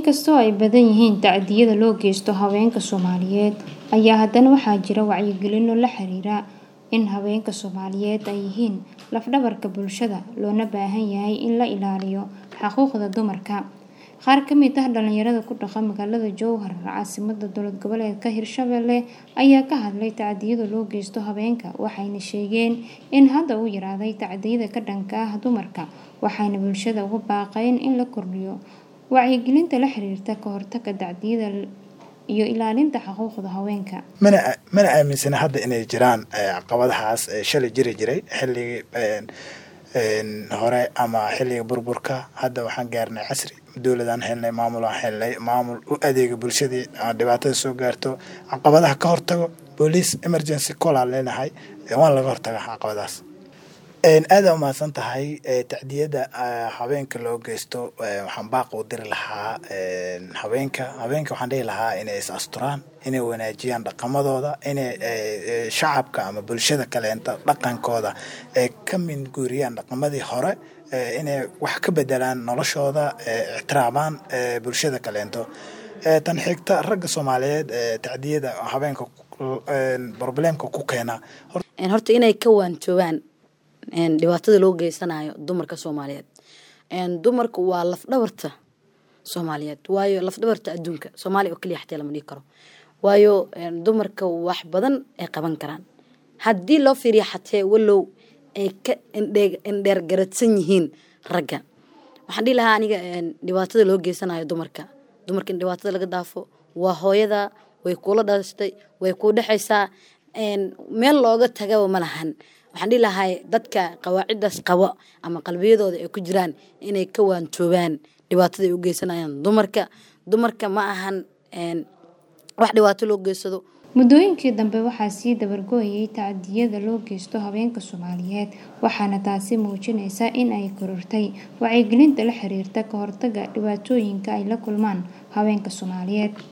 Inkastoo ay badan yihiin tacdiyada loo geysto haweenka Soomaaliyeed, ayaa haddana waxaa jira wacyigelino la xiriira in haweenka Soomaaliyeed ay yihiin laf-dhabarka bulshada, loona baahan yahay in la ilaaliyo xuquuqda dumarka. Qaar ka mid ah dhalinyarada ku dhaqan magaalada Jowhar, caasimadda dowlad goboleedka Hirshabelle, ayaa ka hadlay tacdiyada loo geysto haweenka, waxayna sheegeen in hadda uu yaraaday tacadiyada ka dhanka ah dumarka, waxayna bulshada ugu baaqeen in la kordhiyo wacyigelinta la xiriirta ka hortagga tacdiyada iyo ilaalinta xuquuqda haweenka. mana aaminsana hadda inay jiraan caqabadahaas shalay jiri jiray xilligii hore ama xilliga burburka hadda waxaan gaarnay casri dowladaan helnay maamul aan helnay maamul u adeega bulshadii dhibaatada soo gaarto caqabadaha ka hortago police emergency call aan leenahay waan laga hortaga caqabadahaas aada umahadsan tahay tacdiyada haweenka loo geysto waxaan baaq u diri lahaa haweenka haweenka waxaan dhihi lahaa inay is asturaan inay wanaajiyaan dhaqamadooda inay shacabka ama bulshada kaleenta dhaqankooda ay ka minguuriyaan dhaqamadii hore inay wax ka bedelaan noloshooda ixtiraamaan bulshada kaleento tan xigta ragga soomaaliyeed tacdiyada haweenka problemka ku keena horta inay ka waanjoobaan dhibaatada loo geysanayo dumarka soomaaliyeed dumarku waa lafdhabarta soomaaliyeed waayo lafdhabarta adduunka soomaaliya oo keliya xataa lama dhihi karo waayo dumarka wax badan ay qaban karaan haddii loo fiiriyo xatee walow ay ka indheer garadsan yihiin ragga waxaan dhihi lahaa aniga dhibaatada loo geysanayo dumarka dumarka in dhibaatada laga daafo waa hooyada way kula dhashtay way kuu dhexaysaa meel looga tagaba ma lahan waxaan dhihi lahay dadka qawaaciddaas qabo ama qalbiyadooda ay ku jiraan inay ka waantoobaan dhibaatada ay u geysanayaan dumarka dumarka ma ahan wax dhibaato loo geysado muddooyinkii dambe waxaa sii dabargo-ayay tacdiyada loo geysto haweenka Soomaaliyeed waxaana taasi muujinaysa in ay korortay wacyigelinta la xiriirta ka hortagga dhibaatooyinka ay la kulmaan haweenka Soomaaliyeed